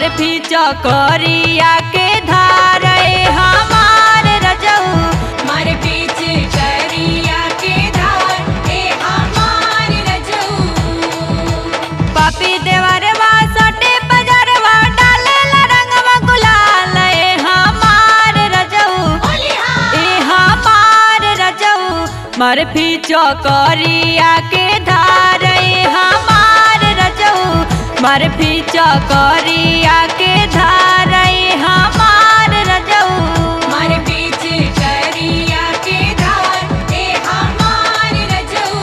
भी चकरिया के धार ए हमार रजऊ मारे बीच करिया के धार ए हमार रजऊ पापी देवरवा सटे बजरवा डालेला रंगवा गुलाल ए हमार रजऊ ओलिहा ए हमार रजऊ मर भी चकरिया के धार ए हमार रजऊ मर भी चकरिया के धार ए हमार रजऊ मारे बीच करिया के धार ए हमार रजऊ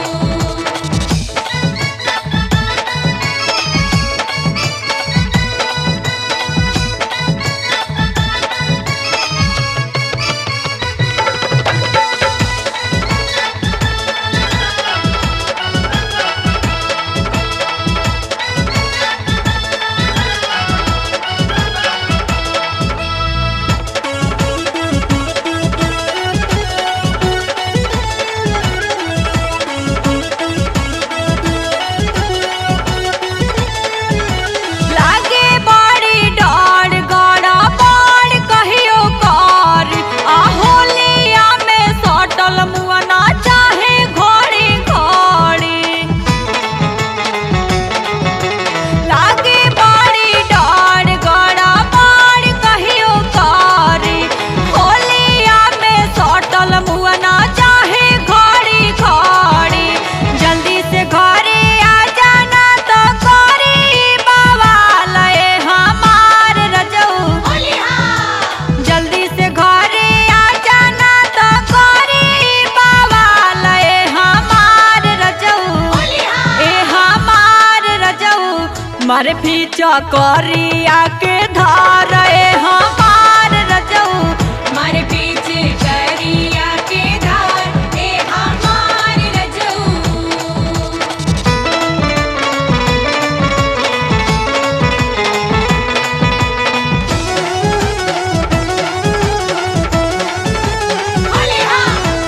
लागे बड़ी डर गड़ा बड़ कहियो कर आ होलिया में सटल मुअना चाहे घड़ी घड़ी लागे बड़ी डर गड़ा बड़ कहियो कर होलिया में सटल मुअना चाहे घड़ी घड़ी जल्दी से घरे आ जाना तो करी बवाल ए हमार रजऊ ओलिहा जल्दी से घरे आ जाना तो करी बवाल ए हमार रजऊ ओलिहा ए हमार रजऊ मर भी चकरिया के धार ए हमार रजऊ मारे बीच करिया के धार ए हमार रजऊ ओलिहा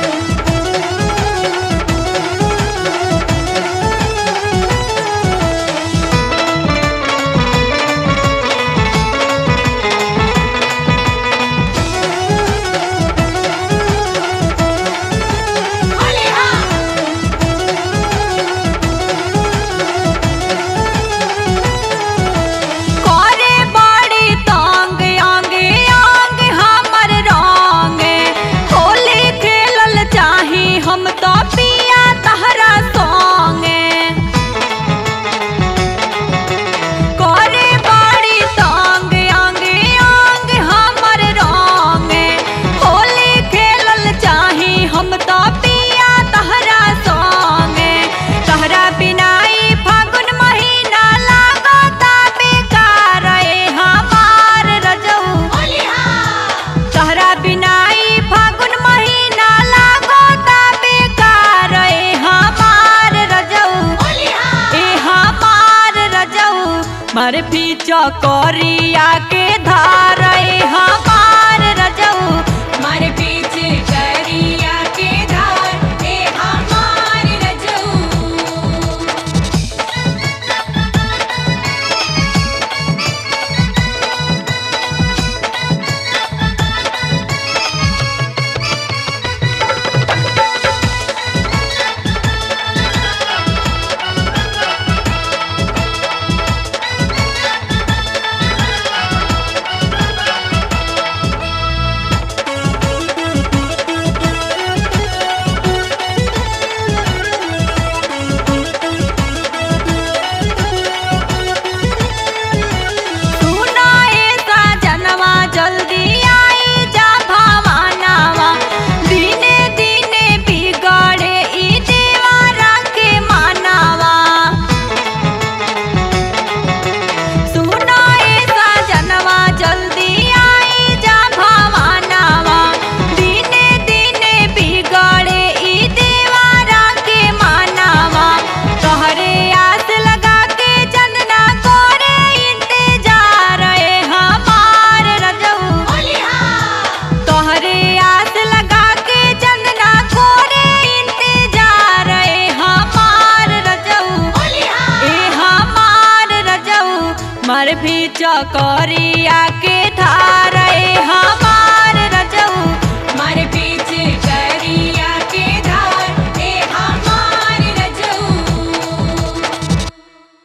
ओलिहा करे बड़ी तांग आंगे आंग हमर रंगे होली खेलल चाही हम तो पिया तहरा संगे करे बड़ी तांग आंगे आंग हमर रंगे होली खेलल चाही हम तो पिया तहरा संगे तहरा बिनाई फागुन महीना लागता बेकार ए हमार रजऊ ओलिहा तहरा बिनाई फागुन महीना लागता बेकार ए हमार रजऊ ओलिहा ए हमार रजऊ मर भी चकरिया के धार ए हमार रजऊ मारे बीच करिया के धार ए हमार रजऊ भीच करिया के